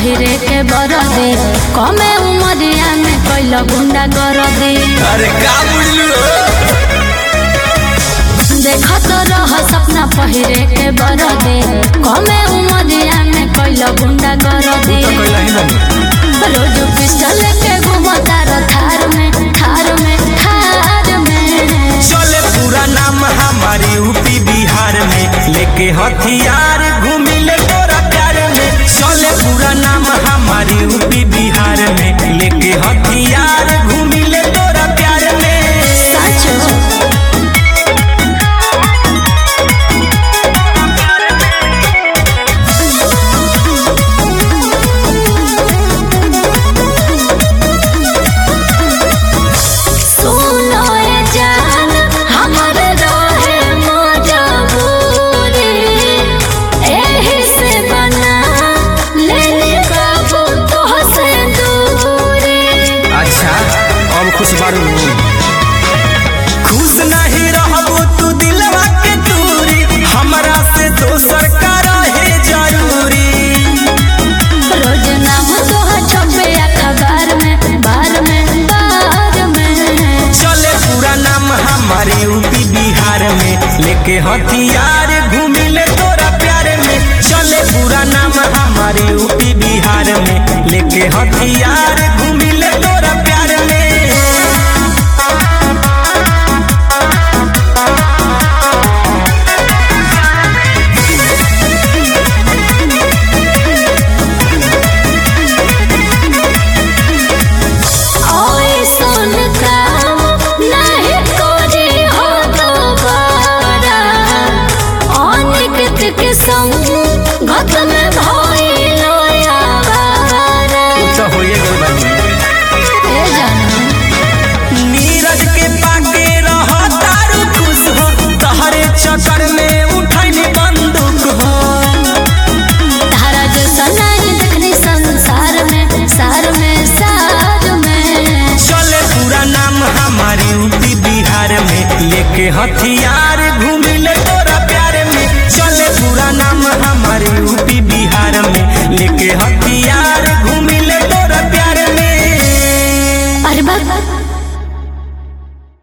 पहिरे के बरदे कमे उमरिया में कैल गुंडा कर दे अरे का बुझलू देखत रह सपना पहिरे के बरदे कमे उमरिया में कैल गुंडा कर दे तो कैला ही नहीं रोज पिस्टल के घुमता र थार में थार में थार में चले पूरा नाम हमारे यूपी बिहार में लेके हथियार घूमिले तोरा प्यार में चले पूरा नाम हमारे यूपी बिहार में लेके हथियार घूमिले तोरा प्यार में सच सुनो ए जान हमर रहे मजबूरी एही से बना लेने काबू तोह से दूरी अच्छा अब खुश बारू खुश नहीं रहबो तू दिलवा के दूरी हमरा से दोसर का रहे जरूरी रोज नाम तोह छपे अखबार में बार में बार में चले पूरा नाम हमारे यूपी बिहार में लेके हथियार घूमिले तोरा प्यार में चले पूरा नाम हमारे यूपी बिहार में लेके हथियार घूमिले तोरा प्यार में ओए सुन काम नहीं कोरी हो दोबारा अनिकित के संग घत में भइलो यावारा तो होइए गइल बानी ए जाना नीरज के पाके रह तारू खुश हो तहरे चक्कर में उठैनी बंदूक हो तारा जो सनाई देखनी संसार में सार में सार में चले पूरा नाम हमारे यूपी बिहार में लेके हथियार घूमिले तोरा प्यार में चले पूरा नाम हमारे यूपी बिहार में लेके हथियार घूमिले तोरा प्यार में अरे बा